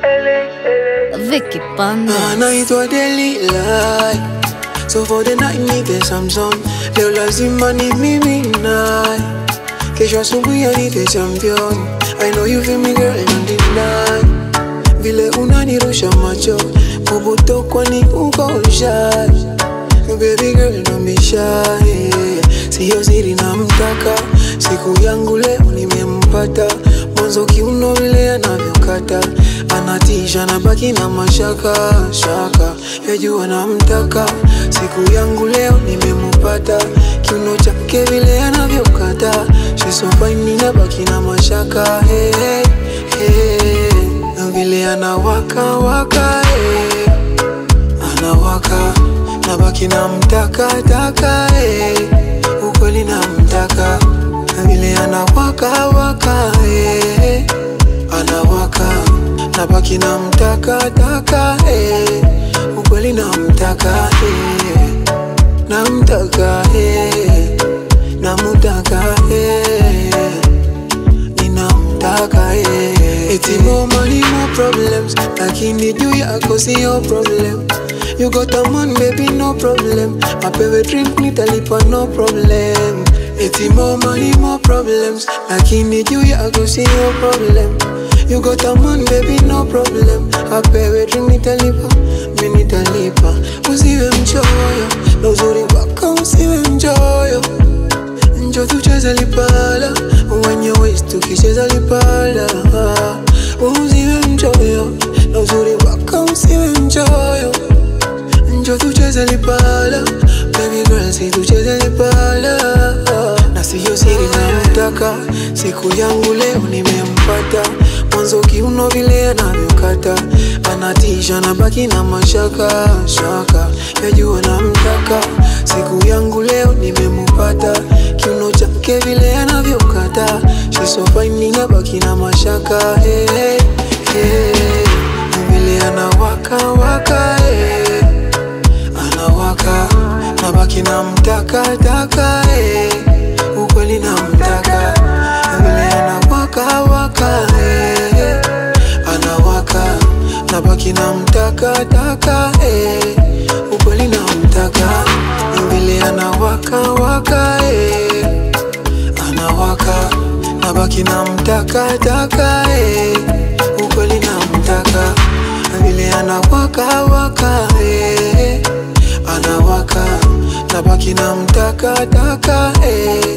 Vicky Panda. anaitwa Delila. So for the night nite Samson, leo lazima ni mimi naye. Kesho asubuhi anite champion. I know you feel me girl, don't deny. Vile unanirusha macho, kubuto kwani uko shy. Baby girl don't be shy. Siyo siri namtaka, siku yangu leo nimempata. Mwanzo kiuno vile anavyokata, anatisha na baki na mashaka shaka. Yajua namtaka, siku yangu leo nimempata. Kiuno chake vile anavyokata, she's so fine na baki na mashaka. Hey, hey, hey. Na vile anawaka waka hey anawaka nabaki na mtaka taka eh. ukweli na mtaka vile anawaka waka eh. anawaka nabaki na mtaka taka eh. ukweli na mtaka eh. na mtaka eh. na mtaka eh. ninamtaka eh. Eti more money more problems lakini juu yako sio problem You got a man baby no problem Apewe drink nitalipa no problem Eti more money more problems lakini juu yako sio problem You got a man baby no problem Apewe drink nitalipa mi nitalipa Usiwe mchoyo na uzuri wako usiwe mchoyo Njo tucheze lipala Wenye waist tukicheza lipala Usiwe mchoyo na uzuri wako usiwe mchoyo Njo tucheze lipala Baby girl si tucheze lipala Na siyo siri namtaka Siku yangu leo nimempata Mwanzo kiuno vile anavyokata Anatisha na baki na mashaka shaka Yajua namtaka Siku yangu leo nimempata Kiuno chake vile anavyokata She's so fine na baki na mashaka hey, hey, hey. Na vile anawaka waka hey anawaka nabaki na mtaka taka eh. ukweli na mtaka vile anawaka waka eh. anawaka nabaki na mtaka taka eh. ukweli na mtaka vile anawaka waka eh. anawaka nabaki na mtaka taka eh. ukweli na mtaka vile anawaka waka eh anawaka nabaki na mtaka taka eh.